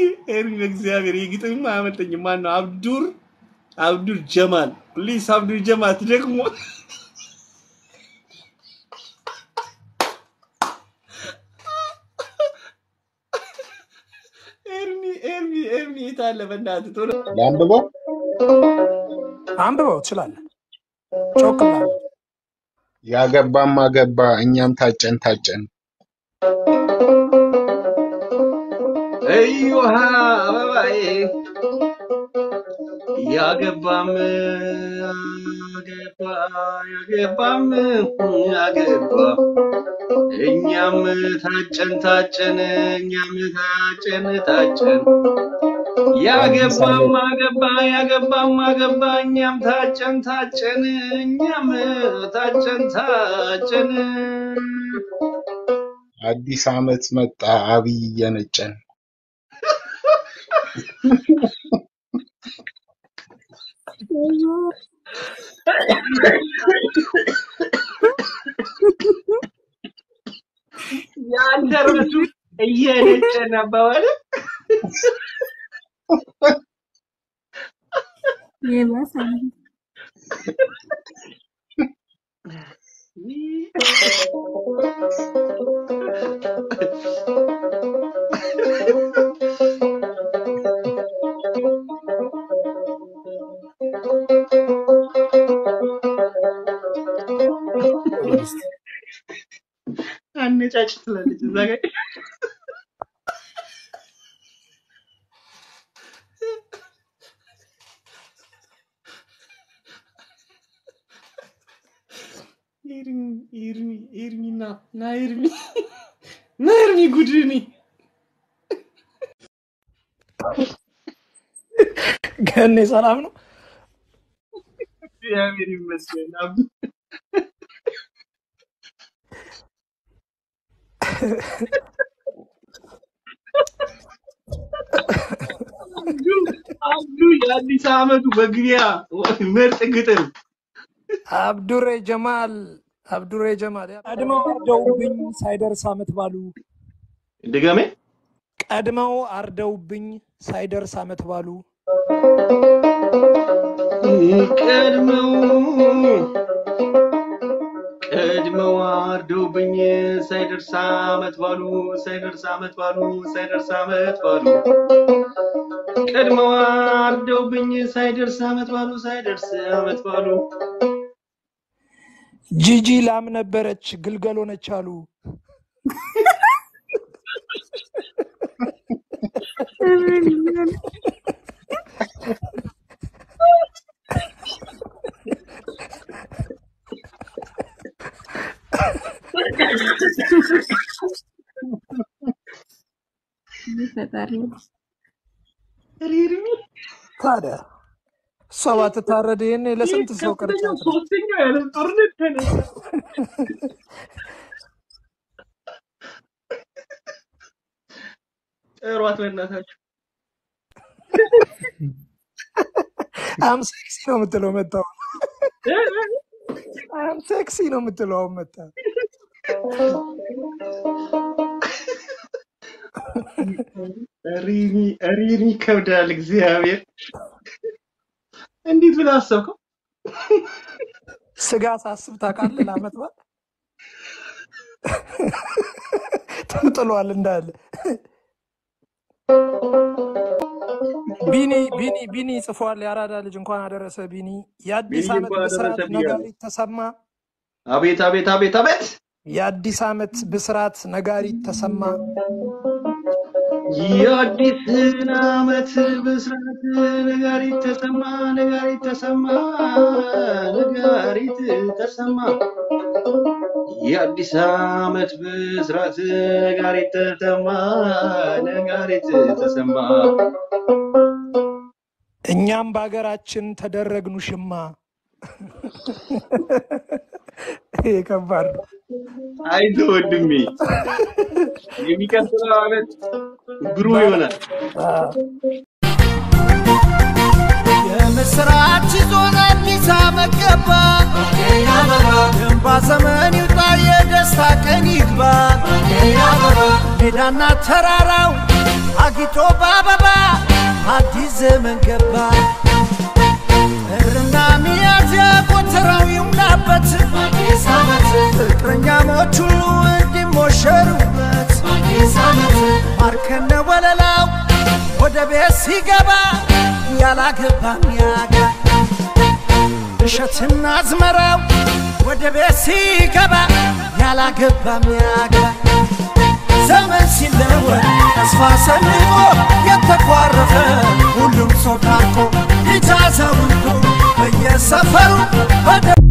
ኤርሚ በእግዚአብሔር ይህ ግጥም አያመልጠኝም። ማን ነው? አብዱር አብዱር ጀማል ፕሊስ፣ አብዱር ጀማል ደግሞ ኤርሚ ኤርሚ ኤርሚ የት አለ? በእናትህ ቶሎ ለአንብበው አንብበው ትችላለህ። ጮክ ብላለህ። ያገባም አገባ እኛም ታጨን ታጨን እዮሃ አበባዬ ያገባም አገባ ያገባም አገባ እኛም ታጨን ታጨን እኛም ታጨን ታጨን ያገባም አገባ ያገባም አገባ እኛም ታጨን ታጨን እኛም ታጨን ታጨን አዲስ አመት መጣ አብይ እየነጨን የአንተ ራሱ እየነጨን አባባል ይበሳል። አነጫጭ ትላለች እዛ ጋር ኤርሚ ኤርሚ ኤርሚ ና ና ኤርሚ ና ኤርሚ ጉድኒ ገኔ ሰላም ነው። እግዚአብሔር ይመስገን። አብ አብዱ አብዱ የአዲስ ዓመቱ መግቢያ ምርጥ ግጥም አብዱሬ ጀማል አብዱሬ ጀማል ቀድመው አርደውብኝ ሳይደርስ አመት ባሉ ድገሜ ቀድመው አርደውብኝ ሳይደርስ አመት ባሉ ቀድመው ቀድመው አርደውብኝ ሳይደርስ ዓመት ባሉ ሳይደርስ ዓመት ባሉ ሳይደርስ ዓመት ባሉ ቀድመው አርደውብኝ ሳይደርስ ዓመት ባሉ ሳይደርስ ዓመት ባሉ ጂጂ ላም ነበረች ግልገል ሆነች አሉ። ፈጣሪ ታዲያ እሷ ባትታረድ ይሄኔ ለስንት ሰው ቅርጫ ከፍተኛው ሶስተኛው የዓለም ጦርነት ተነሳ። ጥሯት በእናታችሁ። አም ሴክሲ ነው የምትለው መጣው አም ሴክሲ ነው የምትለው አሁን መጣ ሪኒ ሪኒ ይከብዳል። እግዚአብሔር እንዴት ብለህ አሰብከው? ስጋ ሳስብ ታውቃለህ ለአመት በዓል ተጥሏል እንዳለ ቢኒ ቢኒ ቢኒ ጽፏል። የአራዳ ልጅ እንኳን አደረሰ ቢኒ። የአዲስ ቢኒ ዓመት እንኳን ብስራት አደረሰ ብያለሁ። ነጋሪት ተሰማ። አቤት አቤት አቤት አቤት! የአዲስ ዓመት ብስራት ነጋሪት ተሰማ። የአዲስን ዓመት ብስራት ነጋሪት ተሰማ ነጋሪት ተሰማ ነጋሪት ተሰማ የአዲስ ዓመት ብስራት ነጋሪት ተሰማ ነጋሪት ተሰማ እኛም በሀገራችን ተደረግኑ ሽማ። ይሄ ከባድ ነው። አይዞህ ወንድሜ የሚቀጥለው ዓመት ብሩህ ይሆናል። የምስራች ይዞን አዲስ ዓመት ገባ የእንባ ዘመን ይውጣ የደስታ ቀን ይግባ ሜዳና ተራራው አጊጦ በአበባ አዲስ ዘመን ገባ ጥርና ሚያዝያ ጎተራው ይሙላበት አዲስ ዓመት ፍቅረኛሞች ሁሉ እንዲሞሸሩበት አዲስ ዓመት ማርከነ ወለላው ወደ ቤት ሲገባ ያላገባ ሚያገባ እሸትና አዝመራው ወደ ቤት ሲገባ ያላገባ ሚያገባ ዘመን ሲለወጥ ተስፋ ሰንቆ የተኳረፈ ሁሉም ሰው ታርቆ ልጅ አዛውንቱ በየሰፈሩ በደ